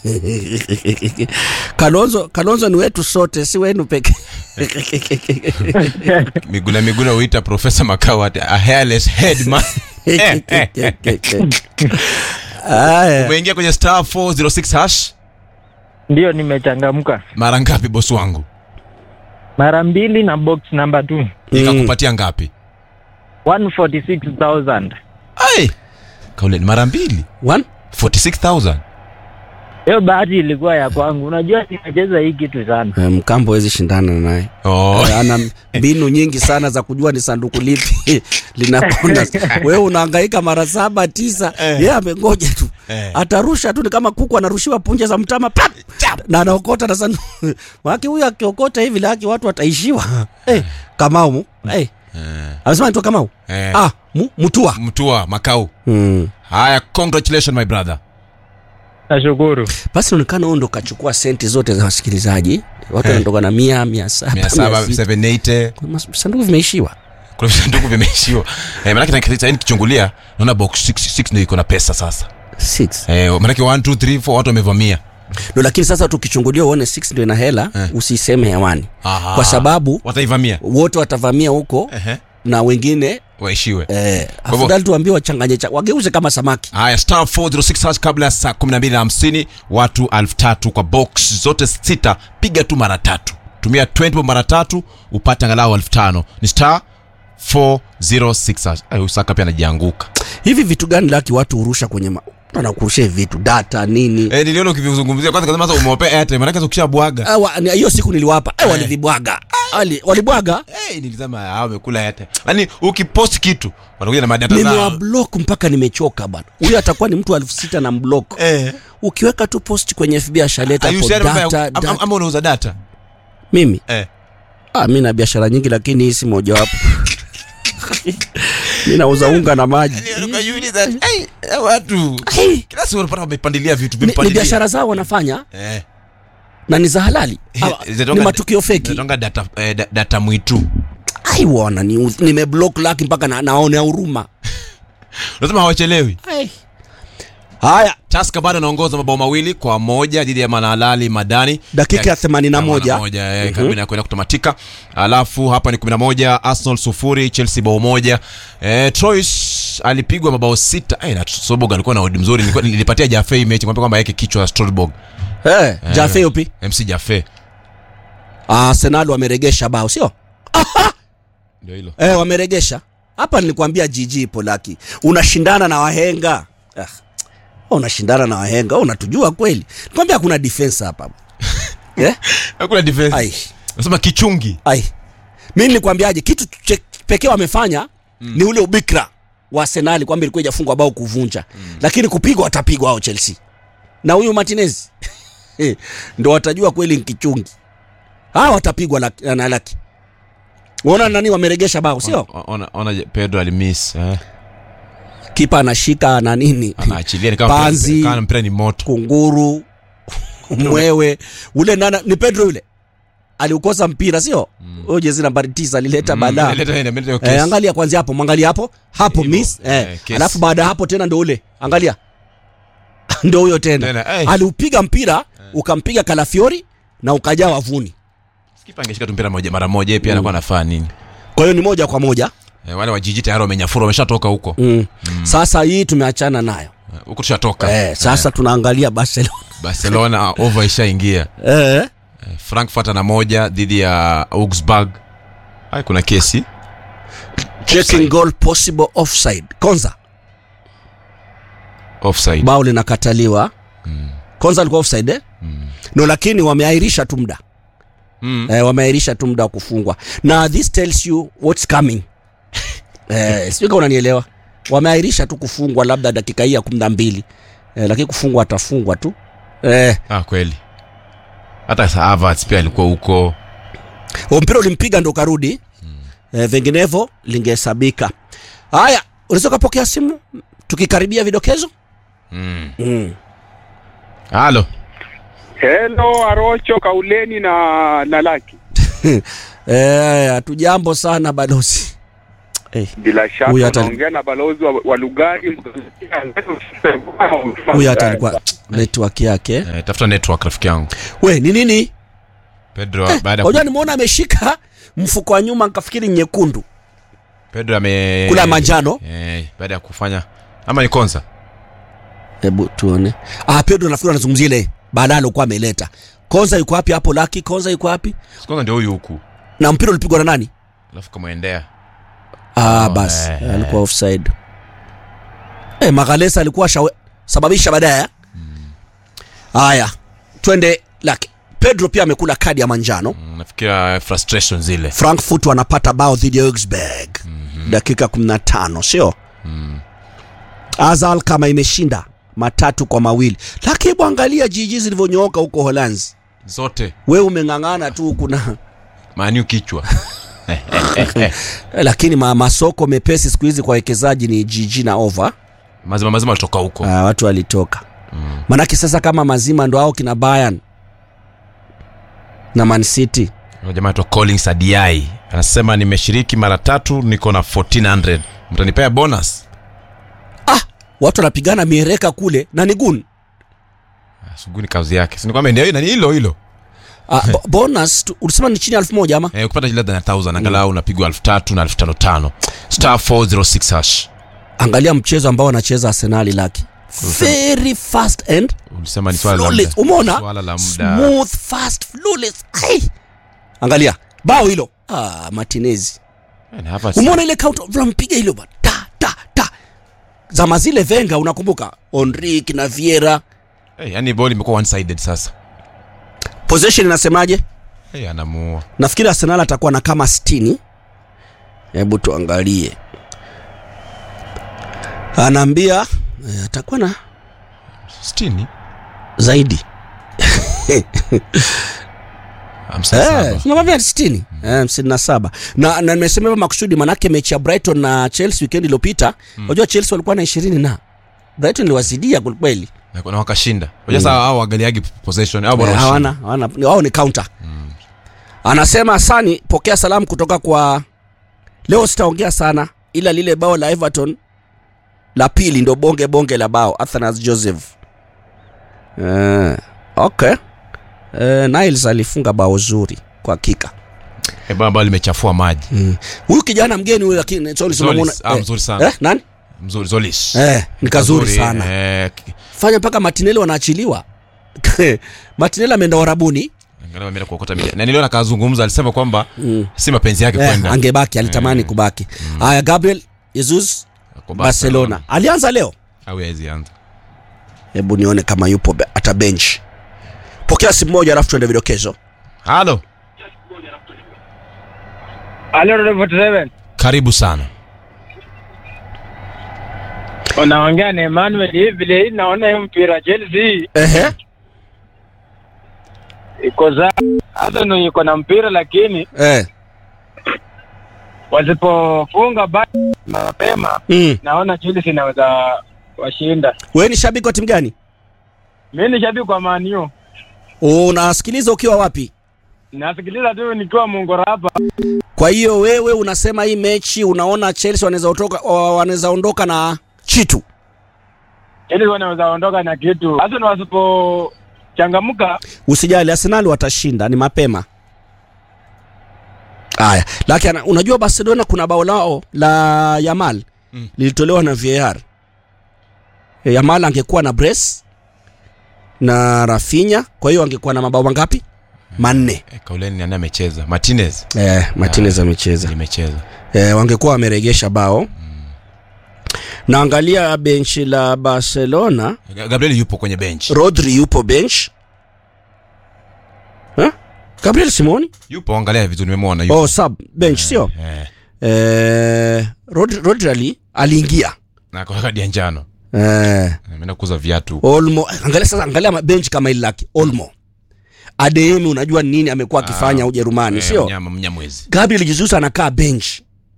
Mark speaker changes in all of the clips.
Speaker 1: Kalonzo, Kalonzo ni wetu sote, si wenu peke.
Speaker 2: Miguna Miguna huita Profesa Makau ati a hairless head man.
Speaker 1: Haya,
Speaker 2: Umeingia kwenye star 406 hash
Speaker 3: Ndio, nimechangamka
Speaker 2: mara ngapi bosi wangu?
Speaker 3: mara mbili na box number 2
Speaker 2: Ikakupatia ngapi?
Speaker 3: 146,000.
Speaker 2: Ai. Kaule ni mara mbili.
Speaker 1: one
Speaker 2: 46000.
Speaker 3: Hiyo bahati ilikuwa ya kwangu. Unajua nimecheza hii kitu sana.
Speaker 1: Eh, Mkambo hawezi shindana naye.
Speaker 2: Oh.
Speaker 1: Eh, ana mbinu nyingi sana za kujua ni sanduku lipi linapona. Wewe unahangaika mara saba tisa, yeye amengoja tu
Speaker 2: Eh.
Speaker 1: atarusha tu, ni kama kuku anarushiwa punje za mtama pap, na anaokota na sanduku wake. Huyu akiokota hivi laki watu wataishiwa. Eh, Kamau mu eh, amesema nitoka Kamau
Speaker 2: Eh.
Speaker 1: ah, mu, Mutua
Speaker 2: Mtua Makau.
Speaker 1: mm.
Speaker 2: Haya, congratulations my brother.
Speaker 3: Nashukuru.
Speaker 1: Basi inaonekana huo ndo kachukua senti zote za wasikilizaji, watu wanatoka na mia mia saba mia
Speaker 2: 700
Speaker 1: sita.
Speaker 2: 780.
Speaker 1: Mas- sanduku vimeishiwa.
Speaker 2: Kuna visanduku vimeishiwa. Eh, manake na sasa nikichungulia naona box 66 ndio iko na pesa sasa.
Speaker 1: Six.
Speaker 2: Eh, manake 1 2 3 4 watu wamevamia.
Speaker 1: No, lakini sasa tukichungulia uone 6 ndio ina hela
Speaker 2: Eh.
Speaker 1: usiseme hewani
Speaker 2: Aha.
Speaker 1: kwa sababu
Speaker 2: wataivamia.
Speaker 1: wote watavamia huko
Speaker 2: Ehe.
Speaker 1: na wengine
Speaker 2: Waishiwe.
Speaker 1: eh,
Speaker 2: hivyo-
Speaker 1: afadhali tuambie wachanganye cha, wageuze kama samaki
Speaker 2: Haya, star 406 hash kabla ya saa 12:50 watu 3000 kwa box zote sita, piga tu mara tatu, tumia 20 mara tatu upate angalau 5000 ni star 406 hash. Ay, usaka pia anajianguka.
Speaker 1: hivi vitu gani laki watu hurusha kwenye ma... anakurushia vitu data nini
Speaker 2: Eh, niliona ukivizungumzia kwanza kama sasa umewapea airtime, maana kasa ukishabwaga
Speaker 1: Ah, wa- ni- hiyo siku niliwapa eh, walivibwaga Wali- walibwaga
Speaker 2: Eh, nilisema hao wamekula airtime. Yaani ukipost kitu wanakuja na madata zao.
Speaker 1: nimewablock mpaka nimechoka bana huyo atakuwa ni mtu elfu sita na mblock
Speaker 2: Eh.
Speaker 1: ukiweka tu post kwenye fb ashaleta hapo
Speaker 2: Ayusiani mambo ya-
Speaker 1: data,
Speaker 2: am-
Speaker 1: data.
Speaker 2: am- ama unauza data.
Speaker 1: mimi
Speaker 2: Eh.
Speaker 1: ah, mi na biashara nyingi lakini hii si mojawapo mi nauza unga na maji
Speaker 2: Ukajiuliza, "Ai, hawa watu
Speaker 1: Hey,
Speaker 2: kila siku unapata wamepandilia vitu
Speaker 1: ni, ni
Speaker 2: vimepandilia."
Speaker 1: biashara zao wanafanya
Speaker 2: Eh.
Speaker 1: na ni za halali Ah,
Speaker 2: Zinatonga-
Speaker 1: ni matukio feki
Speaker 2: zinatonga data, eh, da- data mwitu
Speaker 1: ai wana ni nimeblock laki mpaka na, naonea huruma
Speaker 2: unasema hawachelewi
Speaker 1: Ai. haya
Speaker 2: taska bado anaongoza mabao mawili kwa moja dhidi ya manalali madani
Speaker 1: Dakika ya 81.
Speaker 2: moja karibu inakwenda kutamatika alafu hapa ni 11 arsenal sufuri chelsea bao moja eh, Troyes alipigwa mabao sita eh, na Soborg alikuwa na odi mzuri Nilikuwa- nilipatia jafe hii mechi kwamba kwamba yake kichwa ya Stolborg
Speaker 1: eh, jafe yupi
Speaker 2: mc jafe
Speaker 1: arsenal wameregesha bao sio
Speaker 2: ndio hilo
Speaker 1: eh, wameregesha hapa nilikwambia jiji ipo laki unashindana na wahenga ah. unashindana na wahenga unatujua kweli nikwambia hakuna defense hapa eh?
Speaker 2: hakuna defense
Speaker 1: ai
Speaker 2: nasema kichungi
Speaker 1: ai mi nilikwambiaje kitu che- pekee wamefanya mm. ni ule ubikra wa arsenali kwamba ilikuwa ijafungwa bao kuvunja mm. lakini kupigwa watapigwa hao chelsea na huyu martinez eh, ndo watajua kweli nkichungi hawa watapigwa laki- na laki unaona nani wameregesha bao sio
Speaker 2: Ona- ona, ona pedro alimiss eh.
Speaker 1: kipa anashika na nini
Speaker 2: anaachilia ni kama
Speaker 1: Panzi.
Speaker 2: mpira- kama mpira ni moto
Speaker 1: kunguru mwewe ule nana ni pedro yule aliukosa mpira sio huyo jezi nambari tisa alileta balaa
Speaker 2: Leta- leta hiyo
Speaker 1: Eh,
Speaker 2: kesi.
Speaker 1: angalia kwanzia hapo mwangalia hapo hapo
Speaker 2: Hivyo,
Speaker 1: miss
Speaker 2: eh,
Speaker 1: eh,
Speaker 2: kesi.
Speaker 1: alafu baada ya hapo tena ndo ule angalia ndo huyo tena,
Speaker 2: Tena, eh.
Speaker 1: aliupiga mpira ukampiga kalafiori na ukajaa wavuni
Speaker 2: Kipa angeshika tu mpira moja mara moja yeye pia anakuwa anafaa nini
Speaker 1: kwa hiyo ni moja kwa moja
Speaker 2: eh, wale wa jiji tayari wamenyafura wameshatoka huko
Speaker 1: mm. sasa hii tumeachana nayo
Speaker 2: Eh, huko tushatoka
Speaker 1: eh, sasa tunaangalia barcelona
Speaker 2: barcelona over ishaingia
Speaker 1: eh.
Speaker 2: Eh, frankfurt ana moja dhidi ya augsburg ai kuna kesi
Speaker 1: checking goal possible offside konza
Speaker 2: offside
Speaker 1: bao linakataliwa konza alikuwa offside eh? no lakini wameahirisha tu muda
Speaker 2: Mm.
Speaker 1: eh, wameahirisha tu muda wa kufungwa na this tells you what's coming eh, sijui kama unanielewa wameahirisha tu kufungwa labda dakika hii ya kumi na mbili eh, lakini kufungwa atafungwa tu eh,
Speaker 2: ah kweli hata sa Havertz pia alikuwa huko
Speaker 1: huo mpira ulimpiga ndo karudi eh, vinginevyo lingehesabika haya unaweza ukapokea simu tukikaribia vidokezo
Speaker 2: mm.
Speaker 1: mm.
Speaker 2: halo
Speaker 4: Hello Arocho Kauleni na na Laki.
Speaker 1: eh, hatujambo sana balozi eh,
Speaker 4: Bila
Speaker 1: Huyu
Speaker 4: shaka
Speaker 1: hata-
Speaker 4: unaongea na balozi wa, wa Lugari.
Speaker 1: huyu hata alikuwa network yake
Speaker 2: Eh, tafuta network rafiki yangu
Speaker 1: we ni nini
Speaker 2: pedro baada ya
Speaker 1: unajua
Speaker 2: ku-
Speaker 1: nimeona ameshika mfuko wa nyuma nkafikiri nyekundu
Speaker 2: pedro ame
Speaker 1: kula manjano
Speaker 2: eh, baada ya kufanya ama ni konza
Speaker 1: hebu tuone ah pedro nafikiri anazungumzia ile baadaye alikuwa ameleta konza yuko wapi hapo laki konza yuko wapi
Speaker 2: Si konza ndio huyu huku
Speaker 1: na mpira ulipigwa na nani
Speaker 2: alafu kamwendea
Speaker 1: ah
Speaker 2: Oh,
Speaker 1: basi
Speaker 2: eh,
Speaker 1: alikuwa offside eh magalesa alikuwa shawe, sababisha baadaye haya twende laki pedro pia amekula kadi ya manjano
Speaker 2: Mm, nafikiria frustration zile
Speaker 1: frankfurt wanapata bao dhidi ya augsburg mm-hmm. dakika 15 sio mm. azal kama imeshinda matatu kwa mawili lakini hebu angalia jiji zilivyonyooka huko holanzi
Speaker 2: zote
Speaker 1: we umeng'ang'ana tu kuna
Speaker 2: maniu kichwa
Speaker 1: lakini ma, masoko mepesi siku hizi kwa wekezaji ni jiji na over
Speaker 2: mazima mazima alitoka huko
Speaker 1: uh, watu walitoka mm. manake sasa kama mazima ndo ao kina Bayern na Man City
Speaker 2: Huyo jamaa anaitwa collins adiai anasema nimeshiriki mara tatu niko na 1400 mtanipea bonus
Speaker 1: ah, watu wanapigana miereka kule na ni gun
Speaker 2: Ah, suguni kazi yake sinikwambia ndio nani hilo hilo
Speaker 1: ah, bo- bonus tu, ulisema ni chini ya elfu moja ama
Speaker 2: eh, ukipata less than 1000 angalau unapigwa 3000 na 5500 star 406 hash
Speaker 1: angalia mchezo ambao wanacheza arsenali laki very fast and
Speaker 2: ulisema ni swala la
Speaker 1: flawless
Speaker 2: muda
Speaker 1: umeona
Speaker 2: swala la muda
Speaker 1: smooth fast flawless Ai! angalia bao hilo ah, martinezi
Speaker 2: Eh, na hapa si-
Speaker 1: umeona ile count tunampiga hilo bwana ta ta ta zama zile venga unakumbuka onrik na viera
Speaker 2: eh, yani ball imekuwa one sided sasa
Speaker 1: possession inasemaje
Speaker 2: eh, anamuua
Speaker 1: nafikiri arsenal atakuwa na kama 60 hebu tuangalie anaambia eh, atakuwa na
Speaker 2: 60
Speaker 1: zaidi
Speaker 2: hamsini na saba.
Speaker 1: nakwambia sitini hamsini na saba na na nimesema hivyo makusudi manake mechi ya brighton na chelsea weekend iliyopita unajua chelsea walikuwa na ishirini na brighton iliwazidia kwelikweli
Speaker 2: Na- na wakashinda unajua sasa hao waangaliagi possession au bora
Speaker 1: Eh,
Speaker 2: ushindi.
Speaker 1: hawana hawana ni- wao ni counter anasema asani pokea salamu kutoka kwa leo sitaongea sana ila lile bao la everton la pili ndo bonge bonge la bao athanas joseph uh, okay uh, niles alifunga bao zuri kwa hakika
Speaker 2: Eh, baba limechafua maji
Speaker 1: Mm. huyu kijana mgeni huyu lakini Solis
Speaker 2: Zolis,
Speaker 1: unamwona
Speaker 2: ah,
Speaker 1: eh,
Speaker 2: mzuri sana.
Speaker 1: eh, nani
Speaker 2: mzuri zolis
Speaker 1: eh, ni kazuri
Speaker 2: Mzuri,
Speaker 1: sana
Speaker 2: eh, ki-
Speaker 1: fanya mpaka matineli wanaachiliwa matineli ameenda warabuni
Speaker 2: angalau ameenda kuokota mija na niliona kazungumza alisema kwamba si mapenzi yake
Speaker 1: eh,
Speaker 2: kwenda
Speaker 1: angebaki alitamani kubaki haya gabriel jesus
Speaker 2: kwa
Speaker 1: barcelona alianza leo
Speaker 2: au hawezi anza
Speaker 1: hebu nione kama yupo be- ata bench pokea simu moja alafu tuende vidokezo
Speaker 2: halo
Speaker 3: Halo, Radio 47.
Speaker 2: karibu sana
Speaker 3: Unaongea na Emmanuel hivi vile hii naona hiyo mpira Chelsea
Speaker 1: Ehe.
Speaker 3: iko za Arsenal iko na mpira lakini
Speaker 1: Eh.
Speaker 3: wasipofunga basi mapema
Speaker 1: Mm.
Speaker 3: naona Chelsea inaweza washinda.
Speaker 1: wewe ni shabiki wa timu gani
Speaker 3: Mimi ni shabiki wa Man U.
Speaker 1: unasikiliza ukiwa wapi
Speaker 3: Nasikiliza tu nikiwa Mungora hapa.
Speaker 1: kwa hiyo wewe unasema hii mechi unaona chelsea wanaweza otoka wa- wanaweza ondoka na chitu
Speaker 3: Chelsea wanaweza ondoka na kitu. Arsenal wasipochangamka
Speaker 1: usijali arsenal watashinda ni mapema haya lakini unajua barcelona kuna bao lao la yamal
Speaker 2: Mm.
Speaker 1: lilitolewa na var E, yamal angekuwa na bres na rafinya kwa hiyo angekuwa na mabao mangapi manne
Speaker 2: Eh, kauleni nani amecheza martinez
Speaker 1: eh, martinez amecheza
Speaker 2: limecheza
Speaker 1: eh, wangekuwa wameregesha bao na angalia benchi la barcelona
Speaker 2: Ga- gabriel yupo kwenye bench
Speaker 1: rodri yupo bench Huh? gabriel simoni
Speaker 2: yupo angalia vizuri nimemwona yupo
Speaker 1: oh, sub bench sio
Speaker 2: eh,
Speaker 1: eh, rodri, rodri ali, aliingia
Speaker 2: na kwa kadi ya njano
Speaker 1: eh,
Speaker 2: ameenda kuuza viatu
Speaker 1: olmo angalia sasa angalia bench kama ili lake olmo ademi unajua ni nini amekuwa akifanya
Speaker 2: Ah,
Speaker 1: ujerumani
Speaker 2: Eh,
Speaker 1: sio
Speaker 2: mnyama mnyamwezi
Speaker 1: gabriel jesus anakaa bench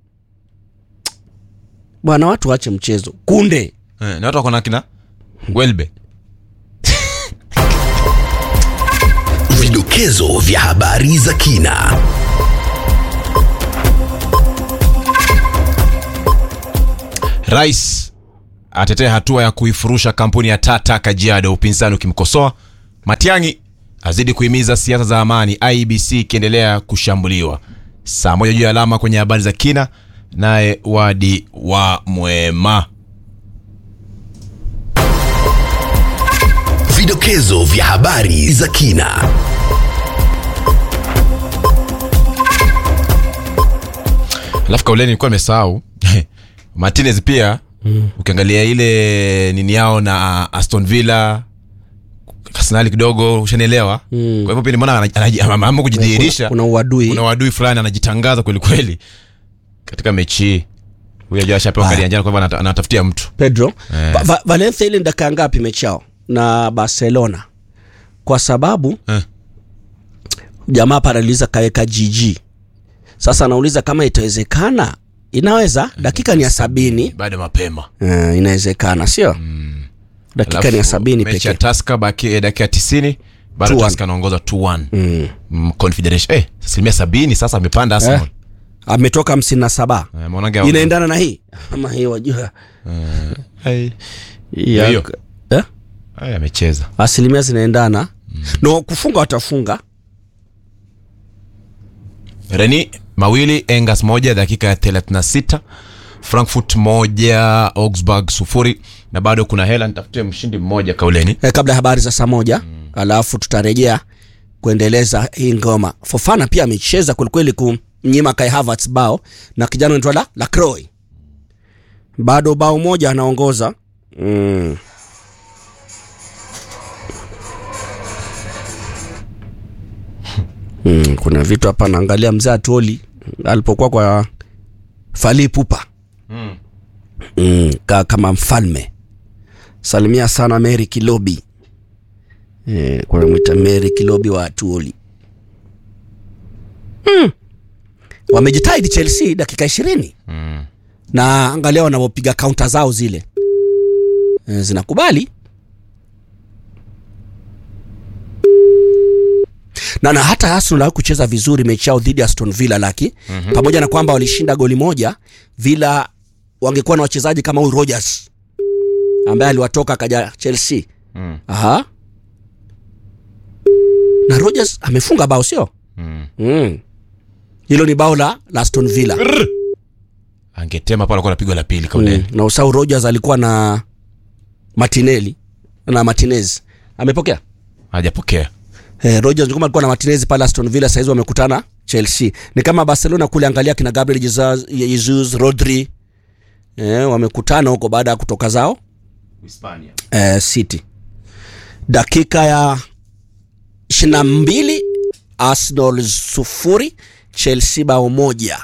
Speaker 1: bwana watu wache mchezo kunde
Speaker 2: eh, na watu wako na kina welbe
Speaker 5: Vidokezo vya habari za kina.
Speaker 2: rais atetea hatua ya kuifurusha kampuni ya Tata Kajiado, upinzani ukimkosoa. Matiang'i azidi kuhimiza siasa za amani, IBC ikiendelea kushambuliwa. Saa moja juu ya alama kwenye habari za kina, naye Wadi wa Mwema.
Speaker 5: Vidokezo vya habari za kina.
Speaker 2: Alafu kauleni nilikuwa nimesahau Martinez pia mm. ukiangalia ile nini yao na Aston Villa Arsenal kidogo ushanielewa mm. kwa hivyo pia nimeona anaji- anaji- ameamua kujidhihirisha
Speaker 1: kuna uadui
Speaker 2: kuna wadui fulani anajitangaza kweli kweli katika mechi hii huyu ajua ashapewa
Speaker 1: Ah.
Speaker 2: kadi ya njano kwa hivyo anata- anatafutia mtu
Speaker 1: pedro
Speaker 2: Eh.
Speaker 1: Va- Va- valencia ile ni dakika ngapi mechi yao na barcelona kwa sababu
Speaker 2: Eh.
Speaker 1: jamaa paraliza kaweka gg sasa anauliza kama itawezekana inaweza dakika ni ya sabini
Speaker 2: bado mapema
Speaker 1: uh, inawezekana sio dakika ni ya
Speaker 2: Alafu,
Speaker 1: sabini
Speaker 2: mechi ya
Speaker 1: pekee
Speaker 2: Tusker baki eh, dakika ya 90 bado
Speaker 1: 2-1.
Speaker 2: Tusker anaongoza 2-1
Speaker 1: mm.
Speaker 2: Mm, Confederation eh asilimia sabini sasa amepanda Arsenal
Speaker 1: Eh. ametoka hamsini na saba
Speaker 2: eh, maonage hao-
Speaker 1: inaendana na hii ama hii wajua
Speaker 2: Hey.
Speaker 1: Hii ya-
Speaker 2: Hiyo.
Speaker 1: eh?
Speaker 2: Ay, amecheza
Speaker 1: asilimia zinaendana no kufunga watafunga
Speaker 2: Reni mawili Engas moja dakika ya 36 Frankfurt moja Augsburg sufuri na bado kuna hela nitafutie mshindi mmoja kauleni
Speaker 1: eh, kabla ya habari za saa moja mm. alafu tutarejea kuendeleza hii ngoma fofana pia amecheza kwelikweli kumnyima kai Havertz bao na kijana anaitwa la lacroix bado bao moja anaongoza mm. Mm, kuna vitu hapa naangalia mzee atuoli alipokuwa kwa fali pupa mm, ka, kama mfalme salimia sana Mary Kilobi eh, kunamwita Mary Kilobi wa Atuoli mm. wamejitahidi Chelsea dakika ishirini
Speaker 2: mm.
Speaker 1: na angalia wanavyopiga kaunta zao zile eh, zinakubali na, na hata Arsenal hawakucheza vizuri mechi yao dhidi ya Aston Villa laki mm-hmm. pamoja na kwamba walishinda goli moja Villa wangekuwa na wachezaji kama huyu Rogers ambaye aliwatoka akaja Chelsea
Speaker 2: Mm.
Speaker 1: Aha. na Rogers amefunga bao sio
Speaker 2: Mm.
Speaker 1: mm. hilo ni bao la, la Aston Villa
Speaker 2: Rrr. angetema pale alikuwa anapigwa la pili kauleni
Speaker 1: mm. na usau Rogers alikuwa na Martinelli na Martinez amepokea
Speaker 2: hajapokea
Speaker 1: Eh, Rogers kama alikuwa na Martinez pale Aston Villa saizi wamekutana Chelsea. Ni kama Barcelona kule angalia kina Gabriel Jesus, Jesus Rodri. Eh, wamekutana huko baada ya kutoka zao
Speaker 2: Hispania
Speaker 1: eh, City. Dakika ya 22 Arsenal sufuri Chelsea bao moja.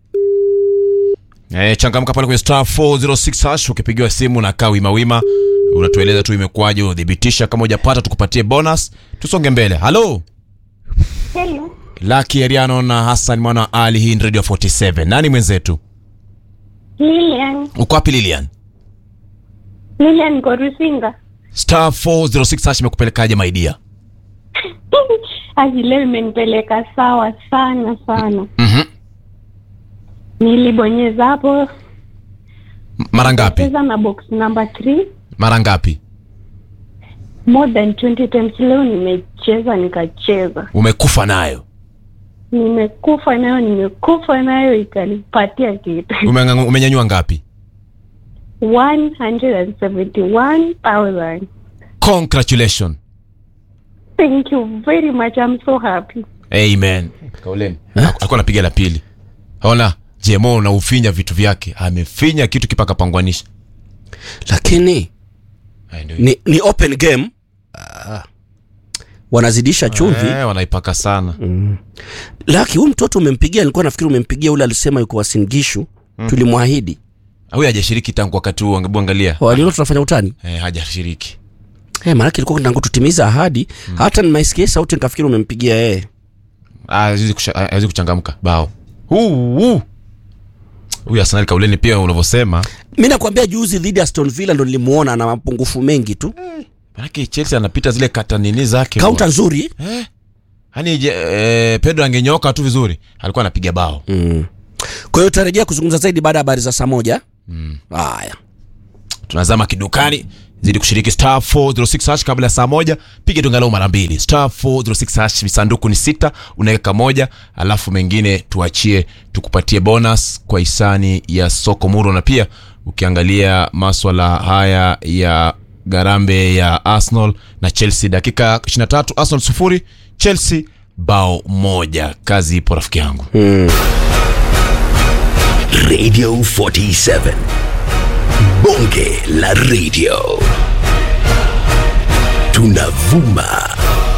Speaker 2: Eh, changamka pale kwenye star 406 hash ukipigiwa simu na kaa wima wima unatueleza tu imekuwaje udhibitisha kama hujapata tukupatie bonus tusonge mbele halo
Speaker 6: Hello.
Speaker 2: Lucky Ariano na Hassan mwana wa Ali hii ni Radio 47 nani mwenzetu
Speaker 6: Lilian.
Speaker 2: uko wapi Lilian
Speaker 6: Lilian Gorusinga.
Speaker 2: star 406 hash imekupelekaje maidia
Speaker 6: Aji leo imenipeleka sawa sana sana.
Speaker 2: Mhm.
Speaker 6: Nilibonyeza hapo
Speaker 2: mara ngapi
Speaker 6: cheza na box number 3
Speaker 2: mara ngapi
Speaker 6: more than 20 times. Leo nimecheza nikacheza,
Speaker 2: umekufa nayo
Speaker 6: nimekufa nayo, nimekufa nayo, ikanipatia kitu
Speaker 2: Umenga- umenyanyua ngapi
Speaker 6: 171,000.
Speaker 2: congratulation
Speaker 6: Thank you very much. I'm so happy.
Speaker 2: amen kauleni alikuwa anapiga la pili ona jemo na ufinya vitu vyake amefinya kitu kipaka pangwanisha
Speaker 1: Lakini
Speaker 2: Haya ndio
Speaker 1: ni, ni open game. Ah. Wanazidisha chumvi.
Speaker 2: Eh, wanaipaka sana
Speaker 1: Laki huyu mtoto umempigia, nilikuwa nafikiri umempigia ule alisema yuko Wasingishu. Tulimwahidi.
Speaker 2: huyu hajashiriki tangu wakati huu angebu angalia
Speaker 1: Walilo tunafanya utani.
Speaker 2: eh, hajashiriki
Speaker 1: Eh, maana ilikuwa tangu tutimiza ahadi. Hata nimeisikia sauti nikafikiri umempigia yeye.
Speaker 2: Ah, hawezi kusha- hawezi kuchangamka bao Huu, huu. huyu Arsenal kauleni pia unavyosema
Speaker 1: mi nakwambia juzi dhidi ya Aston Villa ndo nilimuona na mapungufu mengi tu
Speaker 2: manake Chelsea anapita zile kata nini zake
Speaker 1: kaunta nzuri
Speaker 2: eh? yani je, eh, Pedro angenyoka tu vizuri alikuwa anapiga bao
Speaker 1: mm. kwa hiyo tutarejea kuzungumza zaidi baada ya habari za saa moja haya
Speaker 2: tunazama kidukani zidi kushiriki star 406 hash kabla ya saa moja piga tu angalau mara mbili star 406 hash visanduku ni sita unaweka moja alafu mengine tuachie tukupatie bonus kwa hisani ya soko muro na pia ukiangalia maswala haya ya garambe ya arsenal na chelsea dakika 23 arsenal sufuri chelsea bao moja kazi ipo rafiki yangu
Speaker 5: Radio 47. Bonge la radio. Tunavuma